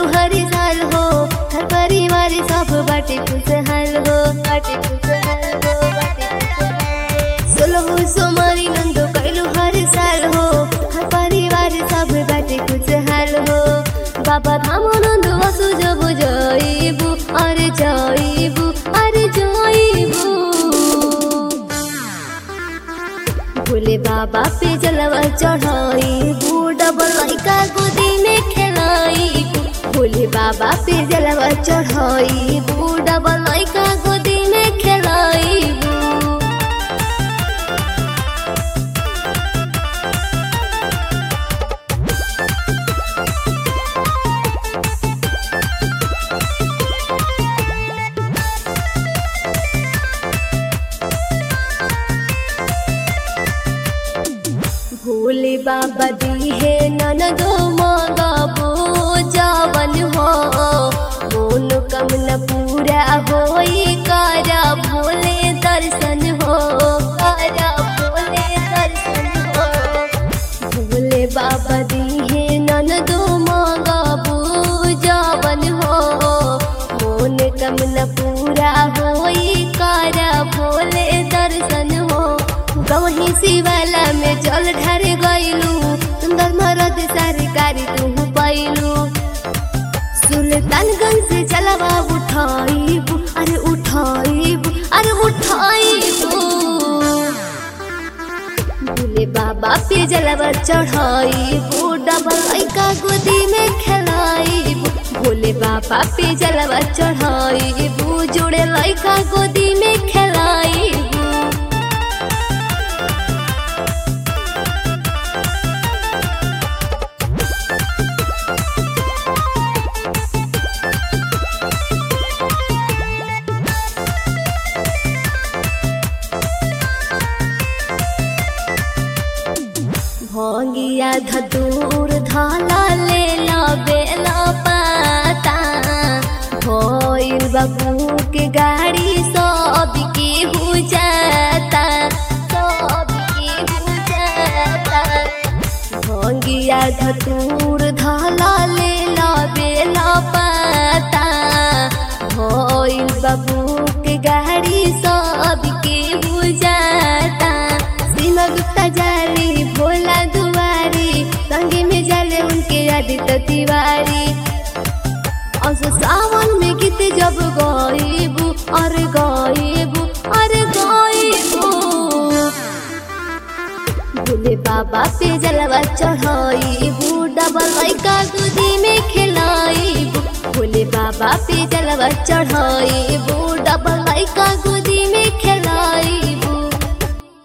कैलू हरी साल हो हर परिवार सब बाटे खुशहाल हो बाटे खुशहाल हो बाटे खुशहाल सोलहो सोमारी नंदो कैलू हर साल हो हर परिवार सब बाटे खुशहाल हो बाबा धाम नंदो असु जब जाइबू अरे जाइबू अरे जाइबू भोले बाबा पे जलवा चढ़ाई डबल लड़का गोदी में खेलाई भोले बाबा पे जलवा चढ़ाई डबल लड़का गोदी में खेलाई भोले बाबा दी है ननदो मगबो जवन हो मोन कमन पूरा होई करा भोले दर्शन हो करा भोले दर्शन हो भोले बाबा दी है ननदो मगबो जवन हो मोन कमन पूरा होई करा भोले दर्शन हो गवही शिवाला में जल ढार गइलू सुंदर मरद सरकारी तू पैलू सुल्तानगंज से चलवा उठाइबू अरे उठाइबू अरे उठाइबू भोले बाबा पे जलवा चढ़ाइबू डबल लइका गोदी में खेलाइबू भोले बाबा पे जलवा चढ़ाइबू जोड़े लइका गोदी में खेलाइबू भोगिया धतूर धाला ले ला बेला पाता भोइल बाबू के गाड़ी सब के हो जाता सब के हो जाता भोगिया धतूर धाला ले ला बेला पाता भोइल बाबू के गाड़ी सब के हो जाता सीमा गुप्ता जाली भोला दुआरी संगे में जाले उनके आदित्य तिवारी और सावन में गीत जब गाइबू अरे गाइबू अरे गाइबू भोले बाबा पे जलवा चढ़ाइबू डबल लइका गोदी में खेलाइबू भोले बाबा पे जलवा चढ़ाइबू